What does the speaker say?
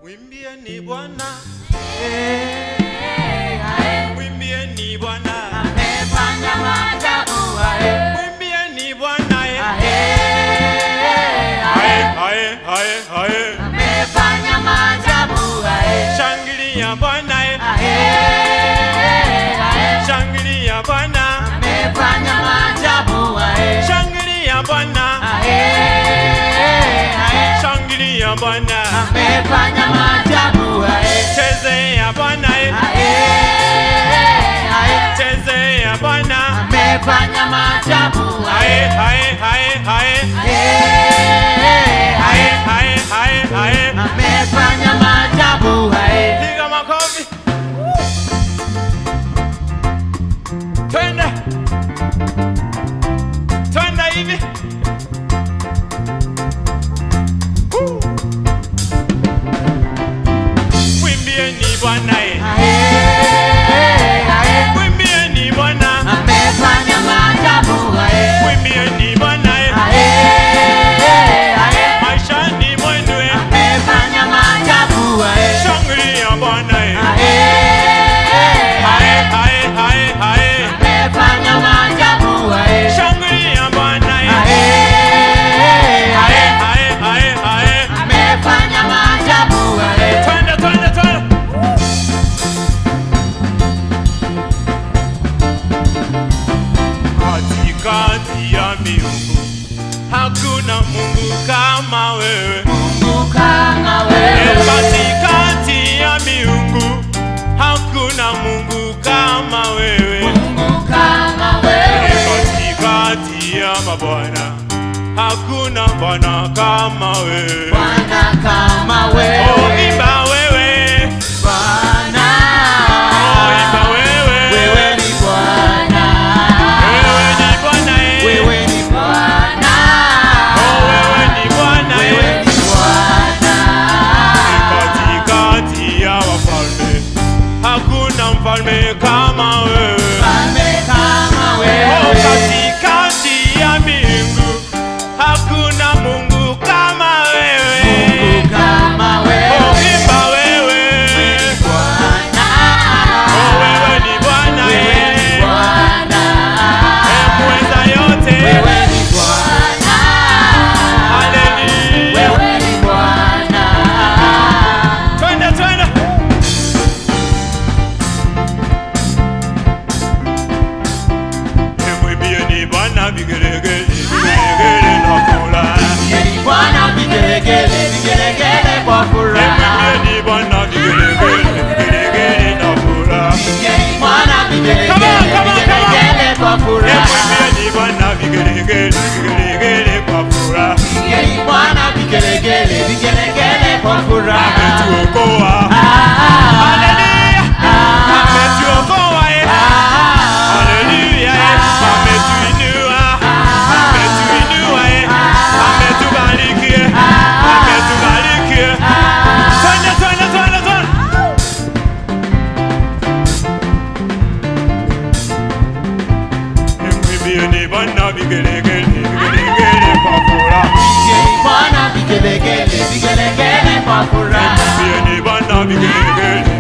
Mwimbieni Bwana, Eh, ae. mwimbieni Bwana, Amefanya maajabu ae. mwimbieni Bwana. eh. Ae, Ae, ae. ae, ae, ae. Amefanya maajabu ae. Shangilia Bwana, eh. Ae, ae. shangilia Bwana, Amefanya maajabu ae. shangilia Bwana, Ae, ae. shangilia Bwana, Amefanya maajabu ae. chezea Bwana, eh. Ae, ae. chezea Bwana. Amefanya maajabu Ae, ae. ae, ae, ae. Ae, Ae, ae. ae, ae, ae. Amefanya maajabu ae. Piga makofi. Twende. Twende hivi. Woo. Mwimbieni Bwana eh. Ae, ae. Mwimbieni Bwana. Amefanya maajabu ae. Mwimbieni Bwana eh. Ae, ae. Maishani mwenu eh. Amefanya maajabu ae. Shangilia Bwana eh. Ae, Ae, ae. ae, ae, ae. Amefanya maajabu ae. Shangilia Bwana eh. Ae, Ae, ae. ae, ae, ae. Amefanya maajabu ae. Twende, twende, twende. Katikati ya miungu hakuna Mungu kama wewe. Mungu kama E, wewe. Katikati ya miungu hakuna Mungu kama wewe. Mungu kama E, wewe. Katikati ya mabwana hakuna bwana kama wewe. Bwana kama Oh, wewe. imba wewe, Bwana. oh, imba wewe, Wewe ni Bwana. wewe ni Bwana eh. Wewe ni Bwana. Oh, wewe ni Bwana eh. Wewe ni Bwana. Katikati ya wafalme hakuna mfalme kama wewe. Mfalme kama Oh, wewe. katikati ya mbingu hakuna Mungu kama wewe. Mungu kama Oh, wewe. imba wewe, Bwana. oh, wewe ni Bwana Wewe ni eh. Bwana. Eh, muweza yote. Wewe ni Bwana. Haleluya. Wewe ni Bwana. Twende, twende. Eh, mwimbieni Bwana vigelegele, vigelegele na furaha. Yeni Bwana vigelegele, vigelegele kwa Eh, furaha. mwimbieni Bwana vigelegele, vigelegele na furaha. Yeni Bwana vigelegele, Come on, come on, come on. vigelegele kwa Eh, furaha. mwimbieni Bwana vigelegele, vigelegele kwa furaha. Yeni Bwana vigelegele, vigelegele kwa furaha. Ametuokoa. Ah, Haleluya. ah, Ametuokoa, eh. ah, Haleluya, eh. Ametuinua. Ametuinua, eh. Ametubariki, eh. Ametubariki, eh. Twende, twende, twende, twende. Eh, mwimbieni Bwana vigelegele, vigelegele kwa furaha. Yeni Bwana vigelegele, vigelegele kwa furaha. Mwimbieni Bwana vigelegele,